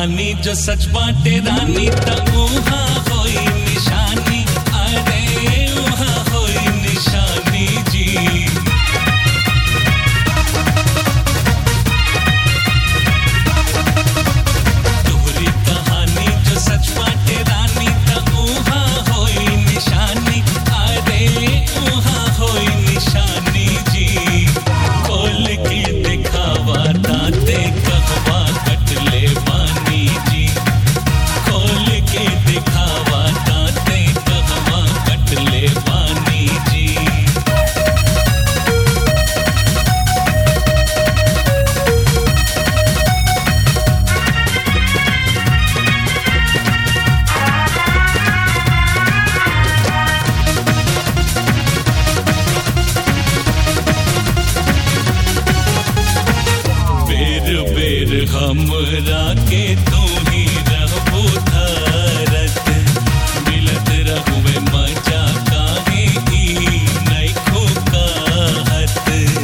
कहानी जो सच बाटे रानी त उहाँ होई निशानी अरे उहाँ होई निशानी जी तोहरी कहानी जो सच बाटे रानी त उहाँ होई निशानी अरे उहाँ होई निशानी जी खोल के दिखावा ताते कहवा कटले बानी जी खोल के दिखावा ताते कहवा कटले बानी जी बेर बेर हमरा के तू ही रहबो धरत मिलत रहुए मजा काहे ई नइखो कहत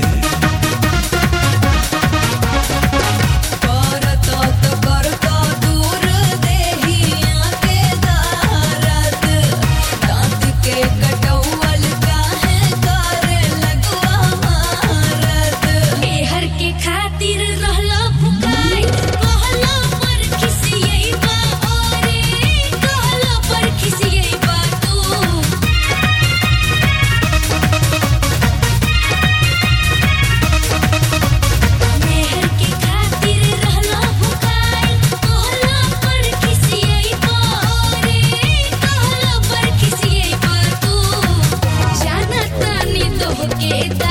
करतो तो करतो दूर देहिया के दारत दांत के कटौवल काहे करे लगवा मारत एहर के खातिर रहला फुकाई कहला पर खिसियैबा ओरे कहला पर खिसियैबा तू मेहर के खातिर रहला फुकाई कहला पर खिसियैबा ओरे कहला पर खिसियैबा तू जानत तानी तोहके दा